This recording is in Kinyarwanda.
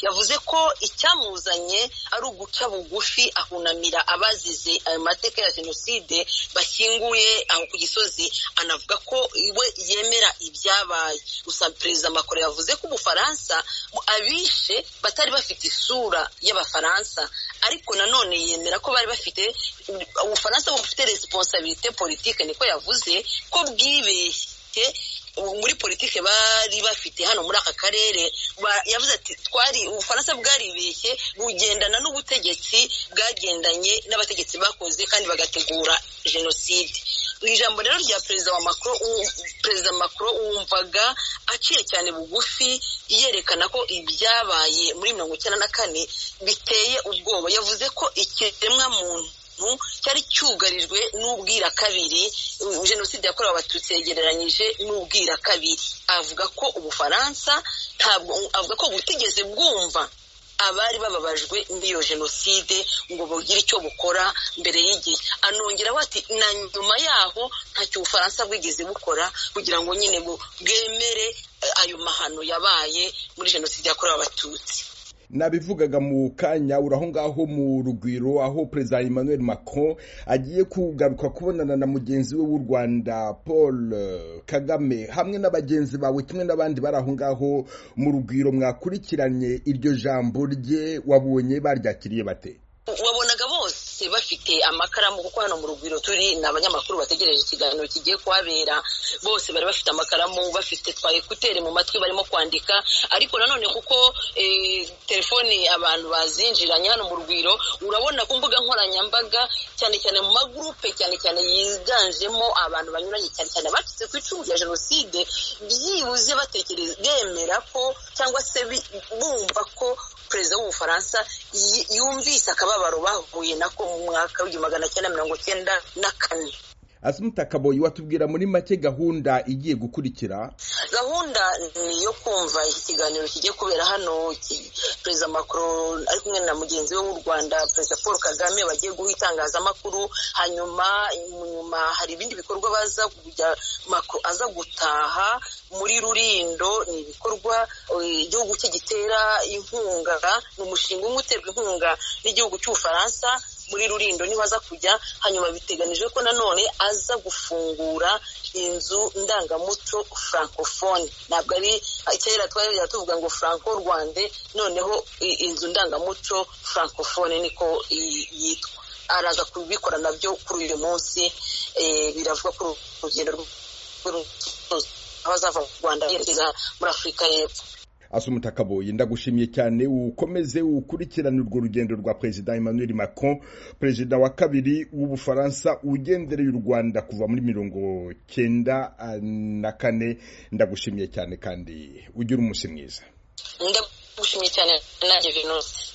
yavuze ko icyamuzanye ari uguca bugufi ahunamira abazize ayo mateka ya jenoside bashyinguye aho ku gisozi anavuga ko we yemera ibyabaye gusa perezida macron yavuze ko ubufaransa abishe batari bafite isura y'abafaransa ariko nanone yemera ko bari bafite ubufaransa bufite resiponsabirite politike niko yavuze ko bwibeshye muri politiki bari bafite hano muri aka karere yavuze ati twari ubufaransa bwaribeshye bugendana n'ubutegetsi bwagendanye n'abategetsi bakoze kandi bagategura jenoside mu ijambo rero rya perezida wa makoro perezida makoro wumvaga aciye cyane bugufi yerekana ko ibyabaye muri mirongo icyenda na kane biteye ubwoba yavuze ko ikiremwa muntu cyari cyugarijwe n'ubwira kabiri jenoside yakorewe abatutsi yegereranyije n'ubwira kabiri avuga ko ubufaransa ntabwo avuga ko butigeze bwumva abari bababajwe n'iyo jenoside ngo bugire icyo bukora mbere y'igihe anongeraho ati na nyuma yaho ntacyo ubufaransa bwigeze bukora kugira ngo nyine bwemere ayo mahano yabaye muri jenoside yakorewe abatutsi nabivugaga mu kanya uraho ngaho mu rugwiro aho perezida emmanuel macron agiye kugaruka kubonana na mugenzi we w'u rwanda paul kagame hamwe na bagenzi bawe kimwe n'abandi bari aho ngaho mu rugwiro mwakurikiranye iryo jambo rye wabonye baryakiriye bate wabonaga bose bafite amakaramu kuko hano mu rugwiro turi ni abanyamakuru bategereje ikiganiro kigiye kuhabera bose bari bafite amakaramu bafite twa ekuteri mu matwi barimo kwandika ariko nanone kuko telefone abantu bazinjiranye hano mu rugwiro urabona ku mbuga nkoranyambaga cyane cyane mu magurupe cyane cyane yiganjemo abantu banyuranye cyane cyane abacitse ku icumu rya jenoside byibuze batekereza bemera ko cyangwa se bumva ko perezida w'ubufaransa yumvise akababaro bahuye nako mu mwaka w'igihumbi magana cyenda mirongo cyenda na kane asumuta kaboyi watubwira muri make gahunda igiye gukurikira gahunda ni iyo kumva ikiganiro kigiye kubera hano perezida macron ari kumwe na mugenzi we w'u rwanda perezida paul kagame bagiye guha itangazamakuru hanyuma nyuma hari ibindi bikorwa baza kujya macron aza gutaha muri rurindo ni ibikorwa igihugu cye gitera inkunga ni umushinga umwe uterwa inkunga n'igihugu cy'ubufaransa muri rurindo niho aza kujya hanyuma biteganijwe ko nanone aza gufungura inzu ndangamuco francofone ntabwo ari kera twari tuvuga ngo franco rwande noneho inzu ndangamuco francofone niko yitwa araza kubikora nabyo kuri uyu munsi biravuga ko urugendo rw'urusozi aho azava mu rwanda yerekeza muri afurika y'epfo asumuta kaboyi ndagushimiye cyane ukomeze ukurikirane urwo rugendo rwa perezida emmanuel macron perezida wa kabiri w'ubufaransa ugendereye u rwanda kuva muri mirongo cyenda na kane ndagushimiye cyane kandi ugire umunsi mwiza ndagushimiye cyane nanjye venusi